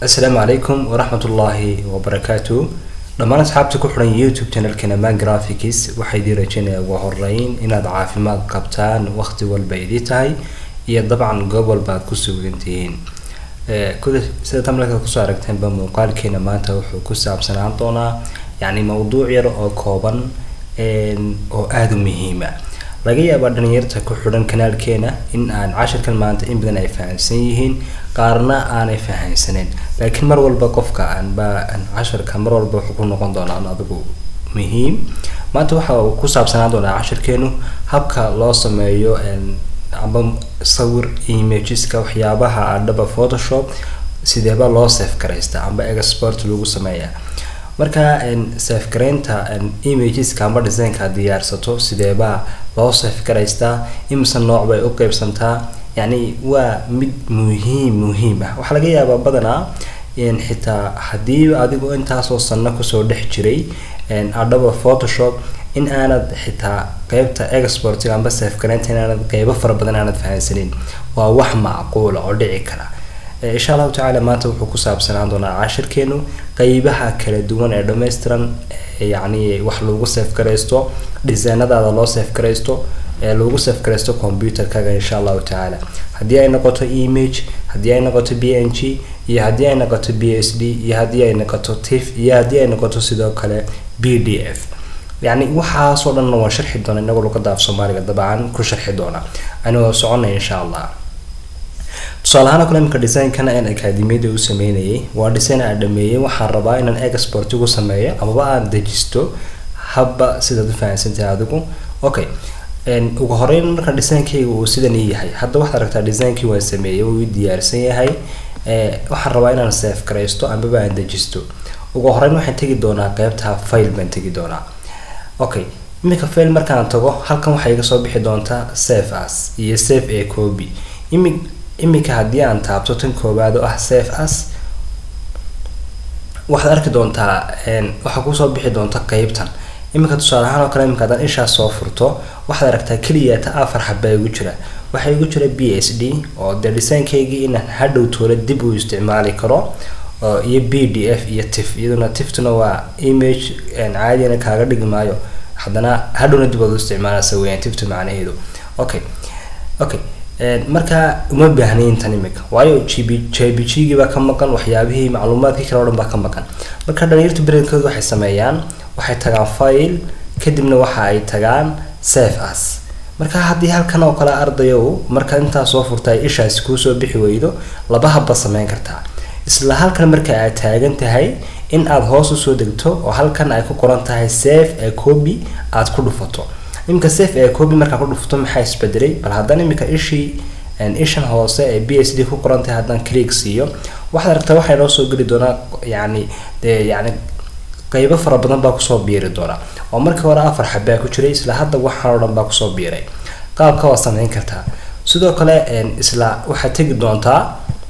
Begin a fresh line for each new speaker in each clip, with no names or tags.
asalaamu calaykum waraxmatullaahi wabarakaatu dhammaan asxaabta ku xidhan youtube channelkeena man graphics waxaa idii rajeynaya ugu horeyn inaad caafimaad qabtaan waqti walba idii tahay iyo dabcan goob walba aad ku sugantihiin kuda sida tamleka kusoo aragteenba muuqaalkeena maanta wuxuu ku saabsanaan doonaa yacni mawduuc yar oo kooban oo aada u muhiima laga yaabaa dhalinyarta ku xidhan kanaalkeena in aan cashirkan maanta in badan ay fahamsan yihiin qaarna aanay fahamsaneyn laakiin mar walba qofka aanba cashirka mar walba wuxuu ku noqon doonaa adigu muhiim maanta waxa uu ku saabsanaan doonaa cashirkeenu habka loo sameeyo amba sawir imageska waxyaabaha adhaba photoshop sideeba loo safe garaysta amba export lagu sameeya marka safe garaynta imageska amba designka diyaarsato sideebaa loo safe garaystaa imise nooc bay u qeybsantaa yacni waa mid muhiim muhiim ah waxaa laga yaabaa badanaa xitaa haddii adigu intaasoo sanno kusoo dhex jiray adhaba photoshop in aanad xitaa qeybta exportiga amba safe garaynta inaanad qeybo fara badan aanad fahansanin waa wax macquula oo dhici kara insha allahu tacaala maanta wuxuu ku saabsanaan doonaa cashirkeenu qeybaha kala duwan ee dhammaystiran yacni wax lagu safe garaysto designadaada loo safe garaysto ee lagu safe garaysto computerkaga insha allahu tacaala haddii ay noqoto image haddii ay noqoto b n g iyo haddii ay noqoto b s d iyo haddii ay noqoto tif iyo haddii ay noqoto sidoo kale b d f yacni waxaasoo dhanna waan sharxi doona inagoo luqada af soomaaliga dabcan ku sharxi doona anigoo soconay insha allah tusaale ahaan kale imika design-kan aan akademiyada u sameynayay waa design aan dhameeyey waxaan rabaa inaan export ugu sameeyo amaba aan dejisto habba sidaad u fahansantahay adigu okay ugu horeyn marka designkayga uu sidan ii yahay hadda waxaad aragtaa designkii waan sameeyey wuu ii diyaarsan yahay waxaan rabaa inaan safe garaysto amaba aan dejisto ugu horeyn waxaan tegi doonaa qeybta file baan tegi doonaa okay iminka file markaan tago halkan waxay iga soo bixi doontaa safe as iyo safe a copy imi iminka haddii aan taabto tan koowaad oo ah safe as waxaad arki doontaa waxaa kusoo bixi doonta qeybtan iminka tusaale ahaan oo kale iminka haddaan ishaas soo furto waxaad aragtaa keliya ta afar xabaa igu jira waxaa igu jira b s d oo dee design-kaygii inaan hadhow toole dib u isticmaali karo iyo b d f iyo tif iyaduna tiftuna waa image caadina kaaga dhigi maayo haddana hadhowna dib ood u isticmaalasa weyaan tiftu macnaheedu okay okay marka uma baahnayn tan imika waayo gb jbg baa ka maqan waxyaabihii macluumaadkii kale o dhan baa ka maqan marka dhalinyarta beredkooda waxay sameeyaan waxay tagaan file kadibna waxa ay tagaan safe as marka haddii halkan oo kale ardayow marka intaa soo furta ay ishaasi kuusoo bixi weydo laba habba sameyn kartaa isla halkan marka aad taagan tahay in aada hoos usoo degto oo halkan ay ku qoran tahay safe ee copy aada ku dhufato iminka safe ee copy markaa ku dhufto maxaa isbedelay bal haddana iminka ishii ishan hoose ee b s d ku qoran tahay haddaan click siiyo waxaad aragtaa waxay noo soo geli doonaa yacni dee yacni qeybo fara badan baa kusoo biiri doona oo markii hore afar xabaa ku jiray isla hadda waxaan oo dhan baa kusoo biiray qaabka waa sameyn kartaa sidoo kale isla waxaad tegi doontaa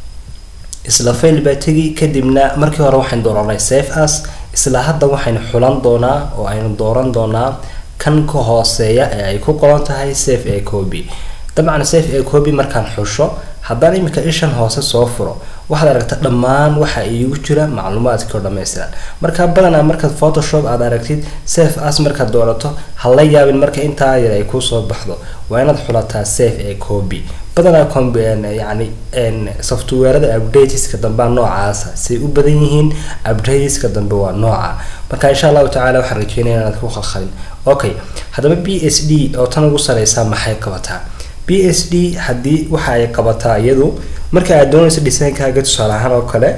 isla fail baa tegi kadibna markii hore waxaynu dooranay safe as isla hadda waxaynu xulan doonaa oo aynu dooran doonaa kan ka hooseeya ee ay ku qoran tahay safe a copy dabcan safe a copy markaan xusho haddaan iminka ishan hoose soo furo waxaad aragta dhammaan waxa iigu jira macluumaadkii oo dhammaystiran marka badanaa markaad photoshop aad aragtid safe as markaad doorato ha la yaabin marka intaa yar ay kusoo baxdo waa inaad xulataa safe a copy badanaa yani softwarada updateska dambea noocaasa say u badan yihiin updateska dambe waa nooca marka insha allahu tacala waxaan rajeynaya inaad ku khalkhalin okay haddaba b s d oo tan ugu sareysaa maxay qabataa b s d haddii waxa ay qabataa iyadu marka aad doonayso designkaaga tusaale ahaan oo kale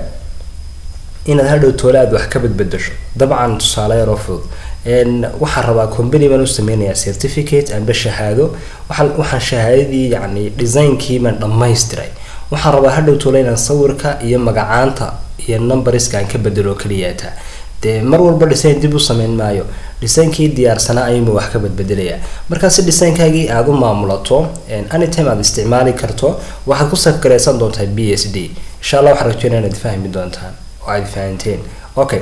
inaad hadhow toole aad wax ka badbedasho dabcan tusaale yaroo fudud waxaan rabaa company baan u sameynayaa certificate amba shahaado waxaan waxaan shahaadadii yacni designkii baan dhammaystiray waxaan rabaa hadhow toole inaan sawirka iyo magacaanta iyo numberiska aan ka bedelo keliyaata dee mar walba design dib u sameyn maayo designkii diyaarsanaa ayuuma wax ka badbedelayaa markaa si designkaagii aada u maamulato anytime aad isticmaali karto waxaad ku safgaraysan doontaa b s d insha allah waxaan rajeynaya inaad fahmi doontaan oo aad fahanteen okay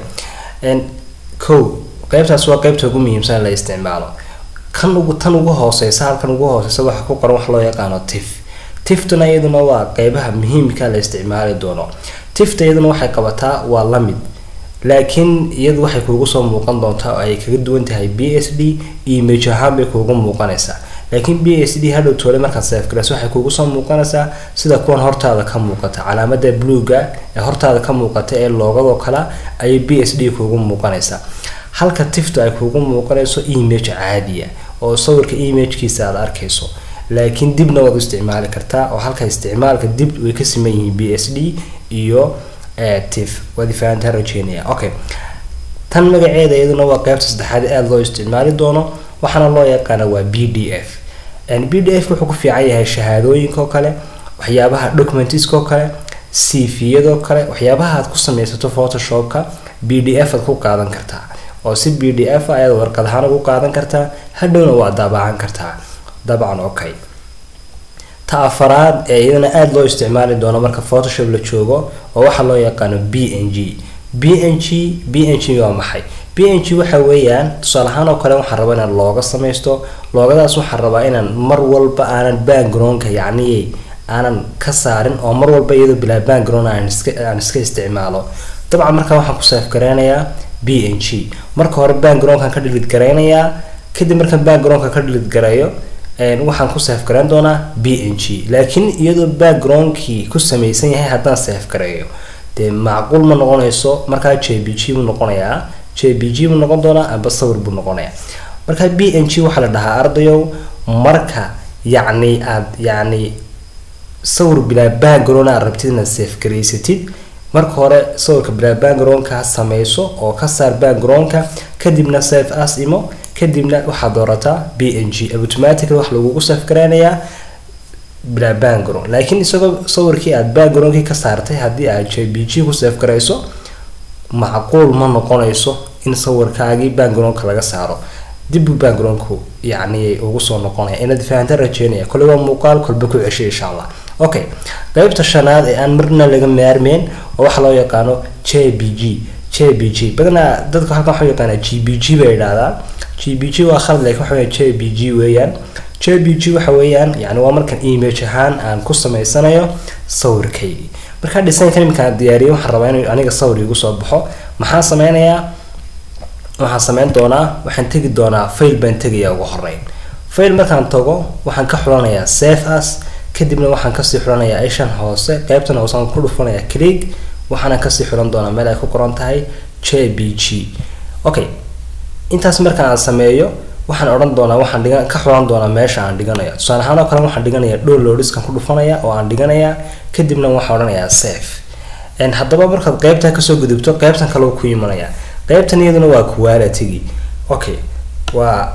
ko qeybtaas waa qeybta ugu muhiimsan in la isticmaalo kan ugu tan ugu hooseysa halkan ugu hooseysa waxa ku qoran wax loo yaqaano tif tiftuna iyaduna waa qeybaha muhiimka la isticmaali doono tifta iyaduna waxay qabataa waa lamid laakiin iyadu waxay kuugu soo muuqan doontaa oo ay kaga duwan tahay b s d image ahaan bay kuugu muuqanaysaa laakiin b s d hadhow toole markaad seefgarayso waxay kuugu soo muuqanaysaa sida kuwan hortaada ka muuqata calaamada bluega ee hortaada ka muuqata ee loogadoo kale ayay b s d kuugu muuqanaysaa halka tiftu ay kuugu muuqanayso image caadiya oo sawirka imagekiisa aad arkayso laakiin dibna waad u isticmaali kartaa oo halka isticmaalka dib way ka siman yihiin b s d iyo tif waad ifahantaa rajeynaya okay tan magaceeda iyaduna waa qeybta saddexaad aada loo isticmaali doono waxaana loo yaqaana waa b d f b d f wuxuu ku fiican yahay shahaadooyinka oo kale waxyaabaha documentiskoo kale cviyadoo kale waxyaabaha aad ku sameysato photoshopka b d f aad ku qaadan kartaa oo si b d f ayaad warqad ahaan ugu qaadan kartaa hadhowna waa daabacan kartaa dabcan okay ta afaraad ee iyadana aada loo isticmaali doono marka photoshop la joogo oo waxaa loo yaqaano b n g b n g b n g waa maxay b n g waxa weeyaan tusaale ahaan oo kale waxaan rabaa inaan looga samaysto loogadaas waxaan rabaa inaan mar walba aanan backgroundka yacni aanan ka saarin oo mar walba iyadoo bilaa background aan iska aan iska isticmaalo dabcan markaa waxaan ku saaf gareynayaa b n g marka hore backgroundkan ka dhilid gareynayaa kadib markaan backgroundka ka dhilid gareeyo waxaan ku saaf gareyn doonaa b n g laakiin iyadoo backgroundkii ku samaysan yahay haddaan saaf gareeyo dee macquul ma noqonayso markaa j b g buu noqonayaa j b g buu noqon doonaa amba sawir buu noqonayaa markaa b n g waxaa la dhahaa ardayow marka yacni aad yacni sawir bilaa background aad rabtid inaad saaf garaysatid marka hore sawirka bilaa backgroundka sameyso oo ka saar backgroundka kadibna safe as imo kadibna waxaad doorataa b n g automatically wax lagugu saaf gareynayaa bilaa background laakiin isagoo sawirkii aad backgroundkii ka saartay haddii aad j b g ku saaf garayso macquul ma noqonayso in sawirkaagii backgroundka laga saaro dibbuu backgroundku yacni ugu soo noqonaya inaad fahantaan rajeynaya kole waa muuqaal kolba ku ceshay insha allah okay qeybta shanaad ee aan marna laga maarmeyn oo waxaa loo yaqaano j b g j b g badanaa dadka halkan waxaa yaqaanaa g b g bay idhahdaa g b g waa khalad laakiin waxa weya j b g weeyaan j b g waxa weeyaan yani waa markan image ahaan aan ku sameysanayo sawirkaygii markaa designkan iminkaan diyaariyay waxaan rabaa inuu aniga sawir igu soo baxo maxaan sameynayaa waxaan sameyn doonaa waxaan tegi doonaa fail baan tegayaa ugu horeyn fail markaan tago waxaan ka xulanayaa safe as kadibna waxaan kasii xulanayaa ishan hoose qeybtan hoose aan ku dhufanayaa click waxaana kasii xulan doonaa meel ay ku qoran tahay j b g okay intaas markaan aan sameeyo waxaan odhan doonaa waxaan dhigan ka xulan doonaa meesha aan dhiganayo tusaale ahaan oo kale waxaan dhiganayaa downloadiskan ku dhufanaya oo aan dhiganayaa kadibna waxaan odhanayaa safe haddaba markaad qeybtaa kasoo gudubto qeybtan kale ku imanaya qeybtan iyaduna waa quality okay waa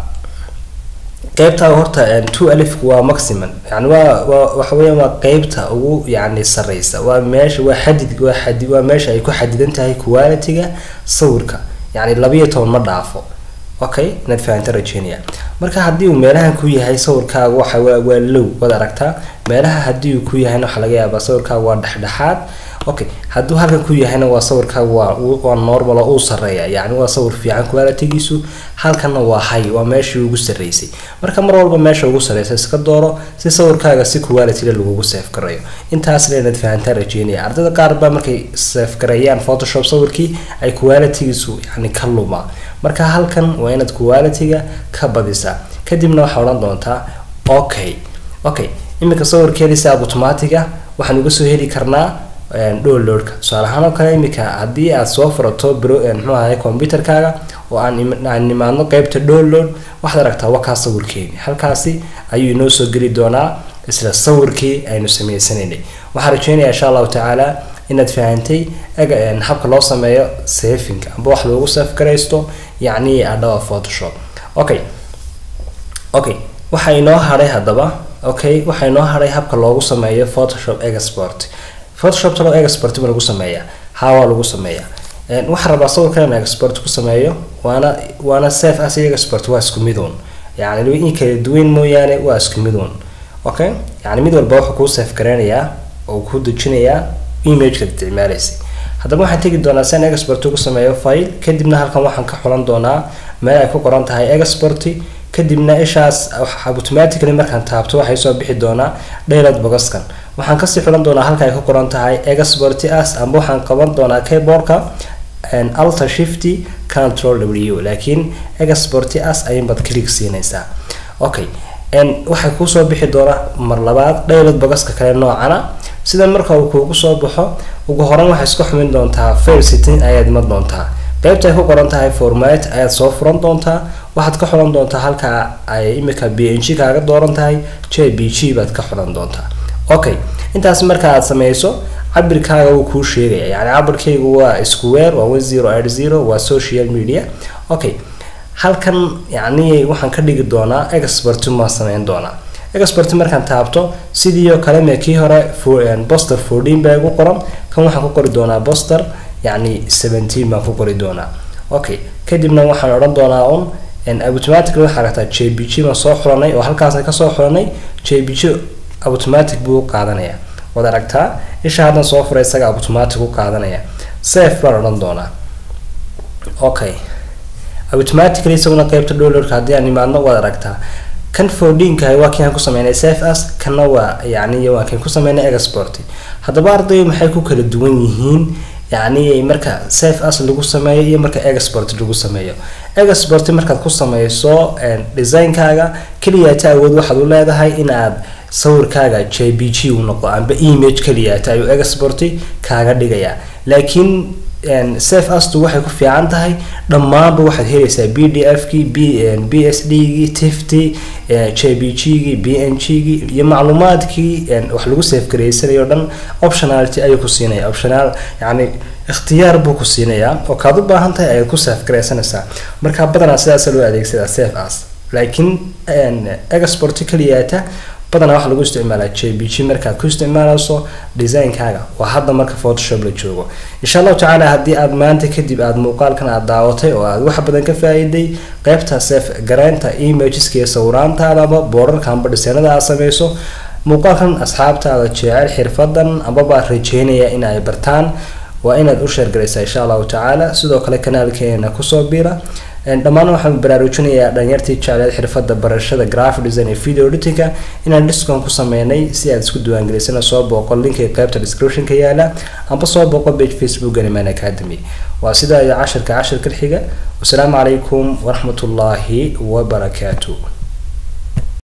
qeybta horta two alifku waa maximum yani waa waa waxa weeyaan waa qeybta ugu yacni sareysa waa meesha waa xadid waa xadi waa meesha ay ku xadidan tahay quality-ga sawirka yacni labiyo toban ma dhaafo okay inaad fahanta rajeynaya marka haddii uu meelahan ku yahay sawirkaaga waxa waa waa low waad aragtaa meelaha haddii uu ku yahayna waxaa laga yaabaa sawirkaaga waa dhexdhexaad okay hadduu halkan ku yahayna waa sawirkaaga waa waa normal oo uu sareeya yacni waa sawir fiican quality-giisu halkanna waa high waa meeshii ugu sarreysay marka mar walba meesha ugu sarreysa iska dooro si sawirkaaga si quality lagugu safe gareeyo intaasna inaad fahantaa rajeynaya ardayda qaar baa markay safe gareeyaan photoshop sawirkii ay quality-giisu yacni ka lumaa marka halkan waa inaad quality-ga ka badisaa kadibna waxaa odhan doontaa okay okay iminka sawirkeedii si automatic-a waxaan uga soo heli karnaa downloadka tusaale ahaan oo kale iminka haddii aad soo furato bro muxuu ahay computerkaaga oo aan aan nimaadno qeybta download waxaad aragtaa wakaa sawirkeeni halkaasi ayuu inoo soo geli doonaa isla sawirkii aynu sameysanaynay waxaan rajeynayaa insha allahu tacaala inaad fahantay habka loo sameeyo safinga amba wax loogu saf garaysto yacni adhawa photoshop okay okay waxaa inoo hadhay haddaba okay waxaa inoo hadhay habka loogu sameeyo photoshop export photoshop talo export ma lagu sameeyaa hawaa lagu sameeyaa waxaan rabaa sawirkan inaan export ku sameeyo waana waana safe as iyo export waa isku miduun yacni in kala duwan mooyaane waa isku miduun okay yacni mid walba wuxuu kuu safe gareynayaa oo kuu dejinayaa imagekaad isticmaalaysay haddaba waxaan tegi doonaa si aan export ugu sameeyo file kadibna halkan waxaan ka xulan doonaa meel ay ku qoran tahay export kadibna ishaas automatically markaan taabto waxay soo bixi doonaa dhaylad bogaskan waxaan kasii xulan doonaa halka ay ku qoran tahay export as amba waxaan qaban doonaa keyboardka alter shifty control w laakiin export as ayinbaad click siinaysaa okay waxay kuusoo bixi doonaa mar labaad dhaylad bogaska kale noocana sida marka uu kuugu soo baxo ugu horan waxay isku xumin doontaa fail sitting ayaad iman doontaa qaybta ay ku qoran tahay format ayaad soo furan doontaa waxaad ka xulan doontaa halka ay imika b n g kaaga dooran tahay j b g baad ka xulan doontaa okay intaas marka aad sameyso cabirkaaga wuu kuu sheegaya yani cabirkaygu waa square waa one zero eight zero waa social media okay halkan yani waxaan ka dhigi doonaa export maan sameyn doonaa export markaan taabto sidii oo kale me kii hore boster fourteen baa igu qoran kan waxaan ku qori doonaa boster yani seventeen baan ku qori doonaa okay kadibna waxaan odhan doonaa un automatically waxaa aragtaa j b g baan soo xulanay oo halkaasna kasoo xulanay j b g automatic buu u qaadanaya waad aragtaa isha haddan soo furay isaga automatic u qaadanaya safe baan odhan doonaa okay automatically isaguna qeybta dollarka haddii aan imaadno waad aragtaa kan fourteenkahay waa kii aan ku sameynay safe as kanna waa yani waa kan ku sameynay export haddaba ardayo maxay ku kala duwan yihiin yani marka safe as lagu sameeyo iyo marka export lagu sameeyo export markaad ku sameyso designkaaga keliyaata awood waxaad u leedahay in aad sawirkaaga j b g u noqdo amba image keliyaata ayuu export kaaga dhigaya laakiin safe astu waxay ku fiican tahay dhammaanba waxaad helaysaa b d f kii b b s d gii tifty j b g gii b n g gii iyo macluumaadkii wax lagu safe gareysanayo o dhan optionality ayuu ku siinaya optional yani ikhtiyaar buu ku siinayaa oo kaad u baahan tahay ayaad ku safe gareysanaysaa marka badanaa sidaasa loo adeegsadaa safe as laakiin export keliyaata badanaa waxaa lagu isticmaalaa j b g markaad ku isticmaalayso designkaaga waa hadda marka photoshop la joogo insha allahu tacaala haddii aad maanta kadib aad muuqaalkan aad daawatay oo aad wax badan ka faa-iiday qeybta sef gareynta imageska iyo sawiraantaada amba boorarka amba dhisanada aad sameyso muuqaalkan asxaabtaada jecel xirfadan ambaba rajeynaya in ay bartaan waa inaad u sheergaraysaa insha allahu tacaala sidoo kale kanaalkeena kusoo biira dhammaan waxaan baraarujinayaa dhalinyartii jecleed xirfada barashada graphic design ee video editinga inaan discon ku sameynay si aad isku diiwaangelisana soo booqo linkii qaybta descriptionka yaala amba soo booqo page facebook animan academy waa sidaa iyo cashirka cashirka xiga wasalaamu calaykum waraxmatullaahi wabarakaatu